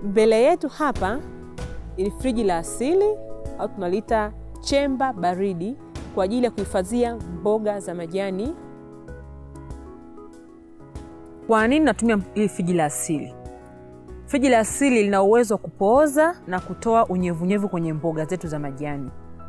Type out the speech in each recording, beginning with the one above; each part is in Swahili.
Mbele yetu hapa ni friji la asili au tunaliita chemba baridi kwa ajili ya kuhifadhia mboga za majani. Kwa nini natumia hili friji la asili? Friji la asili lina uwezo wa kupooza na kutoa unyevunyevu kwenye mboga zetu za majani.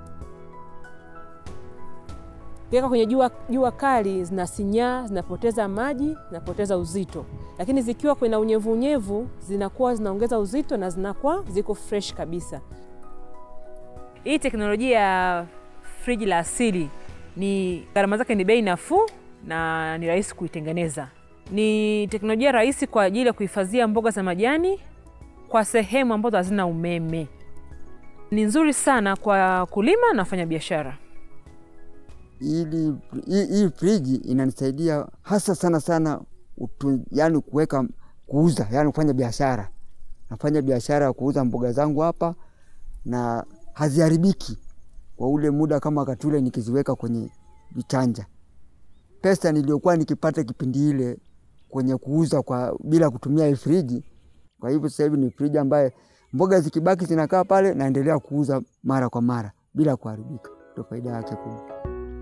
Ukiweka kwenye jua, jua kali zinasinyaa, zinapoteza maji, zinapoteza uzito, lakini zikiwa kwenye unyevunyevu zinakuwa zinaongeza uzito na zinakuwa ziko fresh kabisa. Hii teknolojia ya friji la asili ni gharama zake ni bei nafuu na ni rahisi kuitengeneza. Ni teknolojia rahisi kwa ajili ya kuhifadhia mboga za majani kwa sehemu ambazo hazina umeme. Ni nzuri sana kwa kulima na wafanya biashara. Ili hii hii friji inanisaidia hasa sana sana utu, yani kuweka kuuza, yani kufanya biashara. Nafanya biashara ya kuuza mboga zangu hapa na haziharibiki kwa ule muda kama wakati ule nikiziweka kwenye vichanja. Pesa niliyokuwa nikipata kipindi ile kwenye kuuza kwa bila kutumia hii friji. Kwa hivyo sasa hivi ni friji ambaye mboga zikibaki zinakaa pale, naendelea kuuza mara kwa mara bila kuharibika. Ndio faida yake kubwa.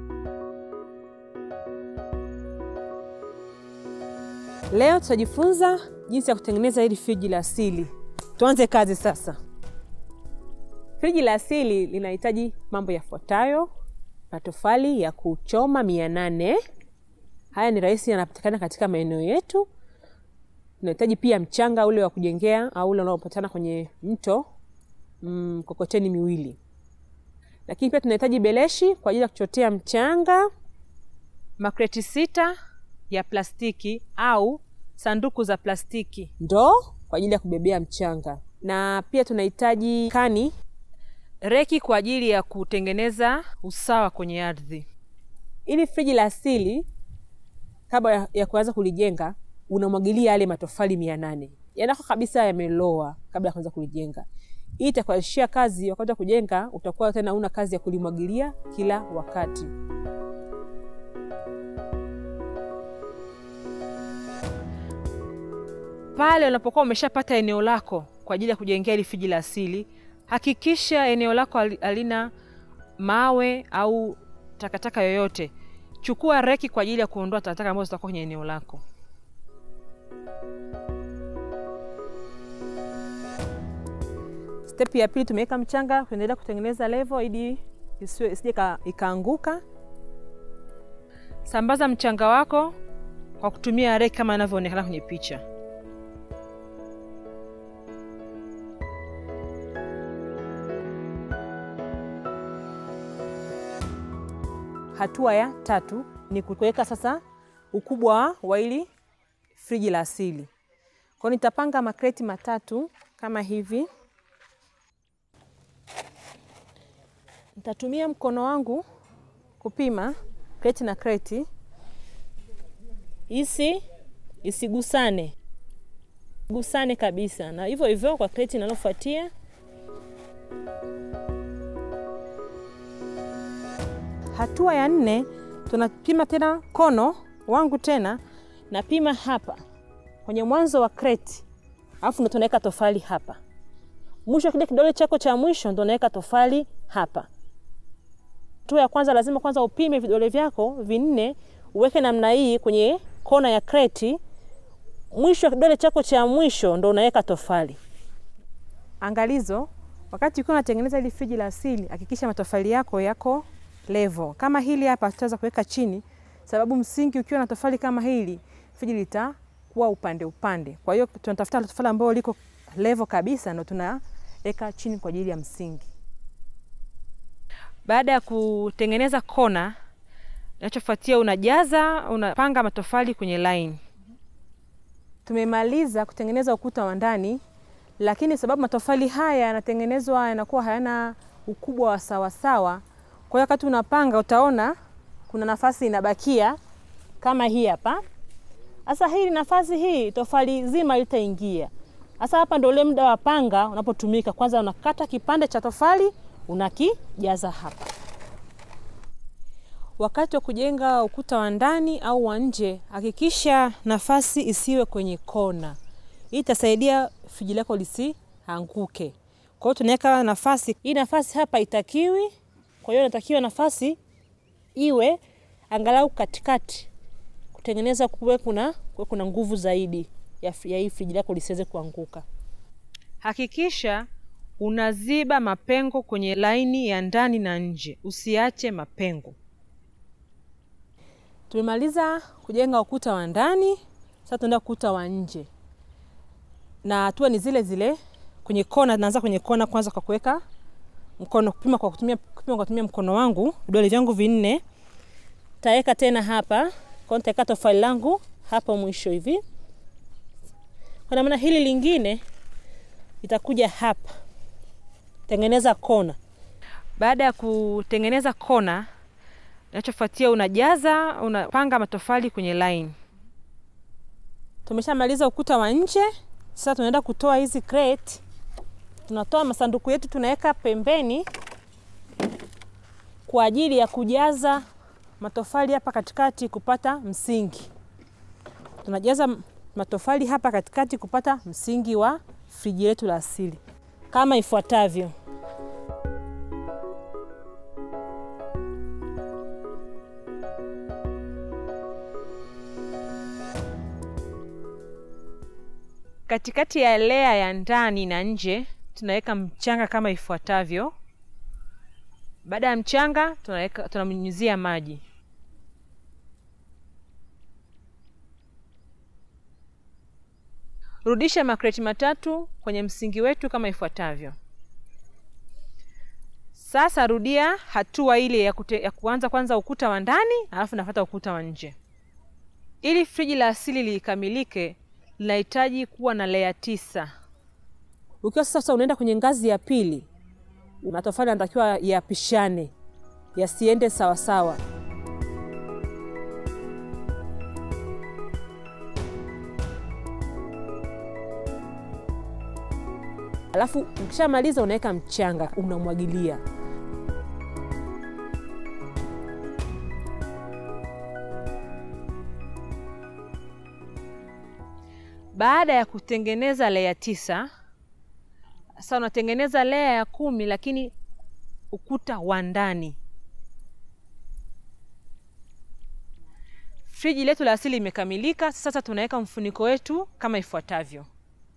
Leo tutajifunza jinsi ya kutengeneza hili friji la asili. Tuanze kazi sasa. Friji la asili linahitaji mambo yafuatayo: matofali ya kuchoma mia nane. Haya ni rahisi, yanapatikana katika maeneo yetu. Tunahitaji pia mchanga ule wa kujengea au ule unaopatikana kwenye mto, mkokoteni mm, miwili. Lakini pia tunahitaji beleshi kwa ajili ya kuchotea mchanga, makreti sita ya plastiki au sanduku za plastiki, ndoo kwa ajili ya kubebea mchanga, na pia tunahitaji kani, reki kwa ajili ya kutengeneza usawa kwenye ardhi. Ili friji la asili, kabla ya kuanza kulijenga, unamwagilia yale matofali mia nane yanako kabisa yameloa kabla ya kuanza kulijenga. Hii itakuashia kazi wakati wa kujenga, utakuwa tena una kazi ya kulimwagilia kila wakati. Pale unapokuwa umeshapata eneo lako kwa ajili ya kujengea hili friji la asili, hakikisha eneo lako halina mawe au takataka yoyote. Chukua reki kwa ajili ya kuondoa takataka ambazo zitakuwa kwenye eneo lako. Step ya pili, tumeweka mchanga, kuendelea kutengeneza level ili isije ikaanguka. Sambaza mchanga wako kwa kutumia reki kama inavyoonekana kwenye picha. Hatua ya tatu ni kuweka sasa ukubwa wa hili friji la asili. Kwa hiyo nitapanga makreti matatu kama hivi. Nitatumia mkono wangu kupima kreti na kreti, isi isigusane, gusane kabisa, na hivyo hivyo kwa kreti inalofuatia. Hatua ya nne tunapima tena mkono wangu tena napima hapa kwenye mwanzo wa kreti, alafu ndo tunaweka tofali hapa mwisho. Kile kidole chako cha mwisho ndo unaweka tofali hapa. Hatua ya kwanza lazima kwanza upime vidole vyako vinne, uweke namna hii kwenye kona ya kreti. Mwisho wa kidole chako cha mwisho ndo unaweka tofali. Angalizo, wakati ukiwa unatengeneza hili friji la asili, hakikisha matofali yako yako level. Kama hili hapa tutaweza kuweka chini, sababu msingi ukiwa na tofali kama hili, friji litakuwa upande upande. Kwa hiyo tunatafuta tofali ambalo liko level kabisa, ndo tunaweka chini kwa ajili ya msingi. Baada ya kutengeneza kona, inachofuatia unajaza, unapanga matofali kwenye line. Tumemaliza kutengeneza ukuta wa ndani, lakini sababu matofali haya yanatengenezwa yanakuwa hayana ukubwa wa sawasawa kwa hiyo wakati unapanga utaona kuna nafasi inabakia kama hii hapa. Sasa hii nafasi hii tofali zima litaingia. Sasa hapa ndio ule muda wa panga unapotumika. Kwanza unakata kipande cha tofali unakijaza hapa. Wakati wa kujenga ukuta wa ndani au wa nje, hakikisha nafasi isiwe kwenye kona. Hii itasaidia friji lako lisi anguke. Kwa hiyo tunaweka nafasi hii, nafasi hapa itakiwi, kwa hiyo inatakiwa nafasi iwe angalau katikati, kutengeneza kuwe kuna, kuwe kuna nguvu zaidi ya, ya hii friji lako lisiweze kuanguka. Hakikisha unaziba mapengo kwenye laini ya ndani na nje, usiache mapengo. Tumemaliza kujenga ukuta wa ndani, sasa tunaenda ukuta wa nje, na hatua ni zile zile. Kwenye kona, naanza kwenye kona kwanza kwa kuweka mkono, kupima kwa kutumia, kupima kwa kutumia mkono wangu, vidole vyangu vinne. Taweka tena hapa kwa, nitaweka tofali langu hapa mwisho hivi, kwa maana hili lingine itakuja hapa, tengeneza kona. Baada ya kutengeneza kona Inachofuatia unajaza, unapanga matofali kwenye line. Tumeshamaliza ukuta wa nje, sasa tunaenda kutoa hizi crate. Tunatoa masanduku yetu, tunaweka pembeni kwa ajili ya kujaza matofali hapa katikati kupata msingi. Tunajaza matofali hapa katikati kupata msingi wa friji letu la asili kama ifuatavyo. Katikati ya lea ya ndani na nje tunaweka mchanga kama ifuatavyo. Baada ya mchanga tunaweka, tunamnyunyizia maji. Rudisha makreti matatu kwenye msingi wetu kama ifuatavyo. Sasa rudia hatua ile ya, kute, ya kuanza kwanza ukuta wa ndani alafu nafuata ukuta wa nje. Ili friji la asili likamilike linahitaji kuwa na lea tisa. Ukiwa sasa unaenda kwenye ngazi ya pili, matofali yanatakiwa yapishane, yasiende sawasawa. Alafu ukishamaliza unaweka mchanga, unamwagilia. Baada ya kutengeneza lea tisa, sasa unatengeneza lea ya kumi, lakini ukuta wa ndani. Friji letu la asili imekamilika. Sasa tunaweka mfuniko wetu kama ifuatavyo.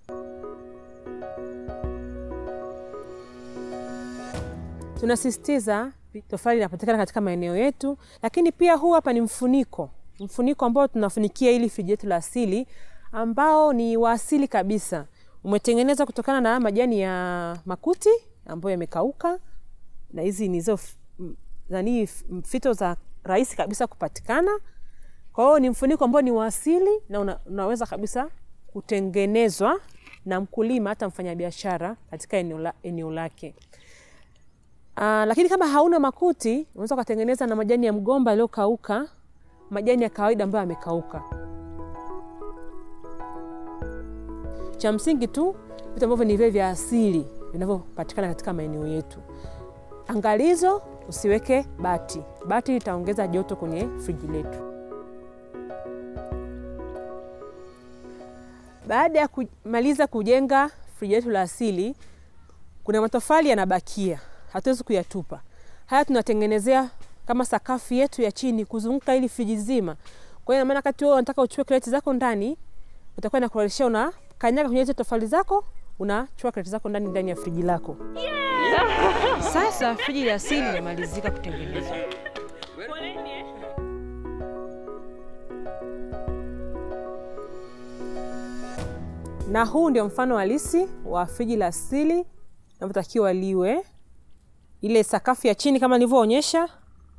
Tunasisitiza tofali inapatikana katika maeneo yetu, lakini pia huu hapa ni mfuniko, mfuniko ambao tunafunikia ili friji letu la asili ambao ni wa asili kabisa, umetengenezwa kutokana na majani ya makuti ambayo yamekauka, na hizi ni hizo nani fito za rahisi kabisa kupatikana. Kwa hiyo ni mfuniko ambao ni wa asili na una, unaweza kabisa kutengenezwa na mkulima hata mfanyabiashara katika eneo, la, eneo lake. Uh, lakini kama hauna makuti unaweza ukatengeneza na majani ya mgomba yaliyokauka, majani ya kawaida ambayo yamekauka. Cha msingi tu vitu ambavyo ni vile vya asili vinavyopatikana katika maeneo yetu. Angalizo, usiweke bati. Bati litaongeza joto kwenye friji letu. Baada ya kumaliza kujenga friji letu la asili, kuna matofali yanabakia, hatuwezi kuyatupa. Haya tunatengenezea kama sakafu yetu ya chini kuzunguka ili friji zima. Kwa hiyo maana wakati wewe unataka uchukue kreti zako ndani, utakuwa inakurudishia una kanyaga kwenye hizo tofali zako, unachukua kreti zako ndani ndani ya friji lako. Yeah! Sasa friji la asili limemalizika kutengenezwa. Na huu ndio mfano halisi wa friji la asili inavyotakiwa liwe, ile sakafu ya chini kama nilivyoonyesha,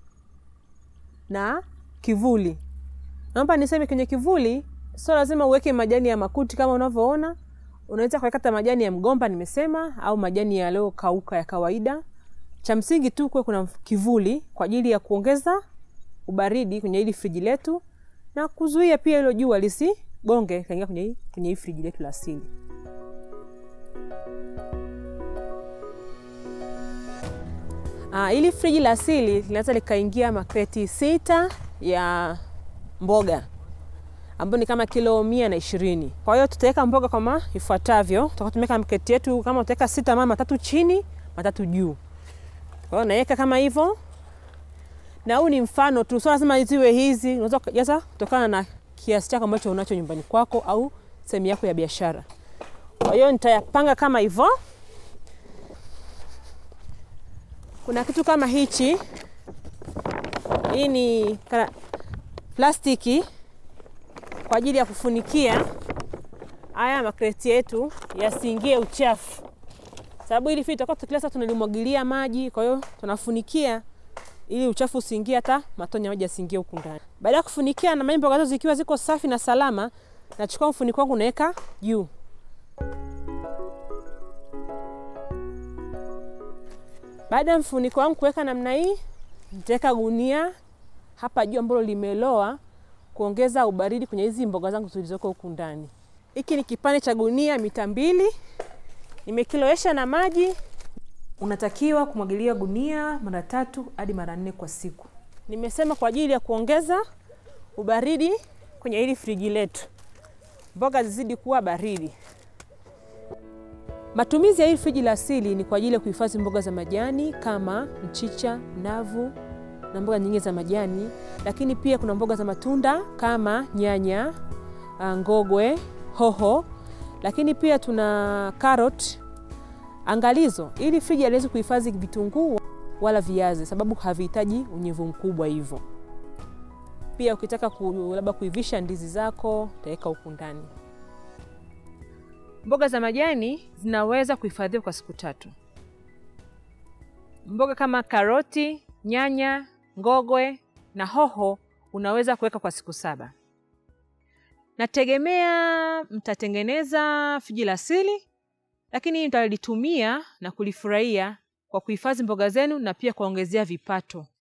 na kivuli. Naomba niseme kwenye kivuli sio lazima uweke majani ya makuti kama unavyoona. Unaweza kuweka majani ya mgomba nimesema, au majani yaliyokauka ya kawaida. Cha msingi tu kuwe kuna kivuli kwa ajili ya kuongeza ubaridi kwenye hili friji letu na kuzuia pia hilo jua lisigonge kaingia kwenye kwenye hii friji letu la asili. Ah, ili friji la asili linaweza likaingia makreti sita ya mboga ambayo ni kama kilo mia na ishirini. Kwa hiyo tutaweka mboga kama ifuatavyo. Tutakuwa tumeweka mketi yetu kama utaweka sita mama matatu chini matatu juu. Kwa hiyo naweka kama hivyo, na huu ni mfano tu, sio lazima ziwe hizi. Unaweza kujaza kutokana na kiasi chako ambacho unacho nyumbani kwako au sehemu yako ya biashara. Kwa hiyo nitayapanga kama hivyo. Kuna kitu kama hichi, hii ni kana plastiki kwa ajili ya kufunikia haya makreti yetu yasiingie uchafu, sababu hili fili tutakuwa kila saa tunalimwagilia maji, kwa hiyo tunafunikia ili uchafu usiingie, hata matone ya maji yasiingie huku ndani. Baada ya kufunikia na mboga zote zikiwa ziko safi na salama, nachukua mfuniko wangu naweka juu. Baada ya mfuniko wangu kuweka namna hii, nitaweka gunia hapa juu ambalo limeloa kuongeza ubaridi kwenye hizi mboga zangu zilizoko huku ndani. Hiki ni kipande cha gunia mita mbili, nimekilowesha na maji. Unatakiwa kumwagilia gunia mara tatu hadi mara nne kwa siku. Nimesema kwa ajili ya kuongeza ubaridi kwenye hili friji letu, mboga zizidi kuwa baridi. Matumizi ya hili friji la asili ni kwa ajili ya kuhifadhi mboga za majani kama mchicha, navu na mboga nyingine za majani, lakini pia kuna mboga za matunda kama nyanya, ngogwe, hoho, lakini pia tuna karoti. Angalizo, ili friji haliwezi kuhifadhi vitunguu wala viazi, sababu havihitaji unyevu mkubwa hivyo. Pia ukitaka ku, labda kuivisha ndizi zako utaweka huku ndani. Mboga za majani zinaweza kuhifadhiwa kwa siku tatu. Mboga kama karoti, nyanya, ngogwe na hoho unaweza kuweka kwa siku saba. Nategemea mtatengeneza friji la asili, lakini mtalitumia na kulifurahia kwa kuhifadhi mboga zenu na pia kuongezea vipato.